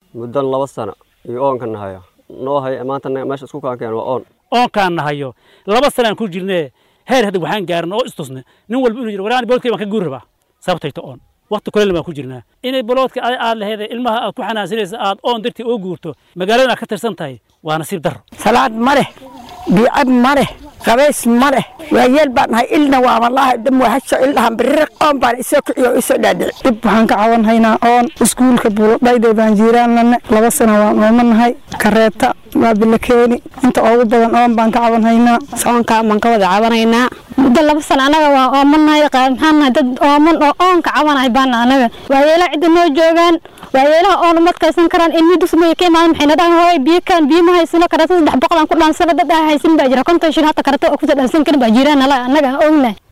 muddo laba sano iyo oonka nahayo noo hay maanta meesha isku kaankeen waa oon oonkaan nahayo laba sanaan ku jirnee heer hadda waxaan gaarin oo istusne nin walba inuu yidhi waraan boodkay baan ka guuri rabaa sababtayto oon waqti kuleyl baan ku jirnaa inay boloodka aad laheed ilmaha aad ku xanaansanaysa aad oon dartii oo guurto magaalada aad ka tirsan tahay waa nasiib darro salaad ma leh biicab ma leh qabays ma leh waayeel baan nahay ilna waa wallaahi dham waa hasho ildhahan biriq oon baan isoo kiciyo oo isoo dhaadhici dib waxaan ka cawan haynaa oon iskuulka buuladhayday baan jiiraanlane laba sano waan oomanahay kareeta waa bilakeeni inta ugu badan oon baan ka cawan haynaa oonka baan ka wada cabanaynaa muddo laba sano anaga waa oomanahay maxaan nahay dad ooman oo oonka cabanahay baana anaga waayeelaha cidda noo joogaan waayeelaha oon uma adkaysan karaan ilmi dusmaya ka imaada maxayna dhahan hooy biyo kaan biyo ma haysano karata saddex boqol aan ku dhaansana dad aan haysan baa jira konton shil hata karata oo kusoo dhaansan karin baa jiraan nala annaga aan ognahay